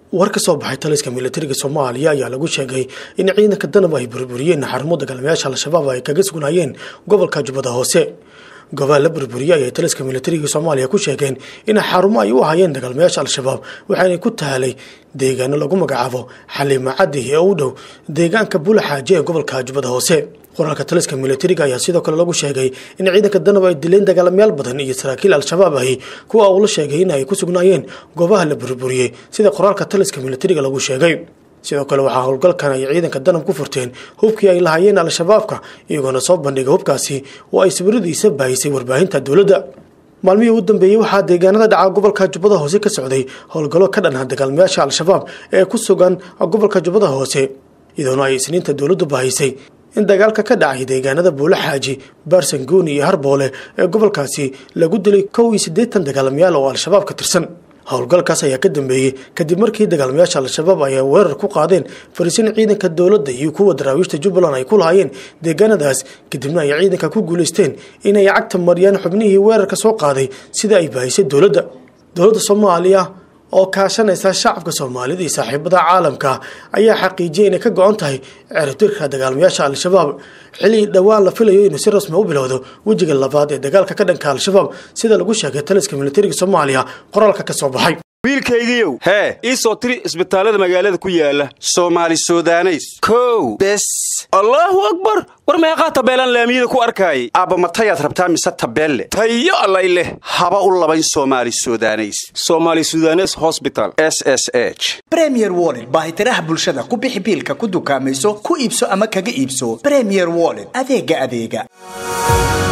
war ka soo baxay taliska militariga soomaaliya ayaa lagu sheegay in ciidanka danab ay burburiyeen xarumo dagaalamayaasha al-shabaab ay kaga sugnaayeen gobolka jubbada hoose gobaal la burburiyey ayay taliska militariga soomaaliya ku sheegeen in xarumo ay u ahayeen dagaalamayaasha al-shabaab waxaana ku taalay deegaano lagu magacaabo xaliima caddi ee u dhow deegaanka bulaxaaje ee gobolka jubbada hoose qoraalka taliska militariga ayaa sidoo kale lagu sheegay in ciidanka danab ay dileen dagaalamayaal badan iyo saraakiil al-shabaab ahi kuwa uu la sheegay in ay ku sugnaayeen goobaha la burburiyey sida qoraalka taliska militariga lagu sheegay sidoo kale waxaa howlgalkan ay ciidanka danab ku furteen hubkii ay lahaayeen al-shabaabka iyagoona soo bandhigay hubkaasi oo ay sawiradiisa baahisay warbaahinta dowladda maalmihii u dambeeyey waxaa deegaanada dhaca gobolka jubbada hoose ka socday howlgallo ka dhanha dagaalamayaasha al-shabaab ee ku sugan gobolka jubbada hoose iyadoona ay isniinta dowladdu baahisay in dagaalka ka dhacay deegaanada buulo xaaji baarsanguuni iyo harboole ee gobolkaasi lagu dilay kow iyo siddeetan dagaalamayaal oo al-shabaab ka tirsan howlgalkaas ayaa ka dambeeyey kadib markii dagaalamayaasha al-shabaab ay weerar ku qaadeen fariisin ciidanka dowladda iyo kuwa daraawiishta jubbaland ay ku lahaayeen deegaanadaas kadibna ay ciidanka ku guulaysteen inay cagta mariyaan xubnihii weerarka soo qaaday sida ay baahisay dowladda dowladda soomaaliya oo kaashanaysa shacabka soomaalida iyo saaxiibada caalamka ayaa xaqiijiyay inay ka go-on tahay ciribtirka dagaalamayaasha al-shabaab xilli dhowaan la filayo inuu si rasmi u bilowdo wejiga labaad ee dagaalka ka dhanka al-shabaab sida lagu sheegay taliska militariga soomaaliya qoraalka ka soo baxay wiilkaygiiow hee ii soo tiri isbitaallada magaalada ku yaala soomaali sudaneys kow bes allaahu akbar war meeqaa tabeelaan laamiyada ku arkaayay aabba matayaad rabtaa mise tabeelle tayo allay leh haba u labayn soomaali sudaneys somaali sudanes hosbital s s h bremier wollet baahitiraha bulshada ku bixi biilka ku dukaamayso ku iibso ama kaga iibso bremier wollet adeega adeega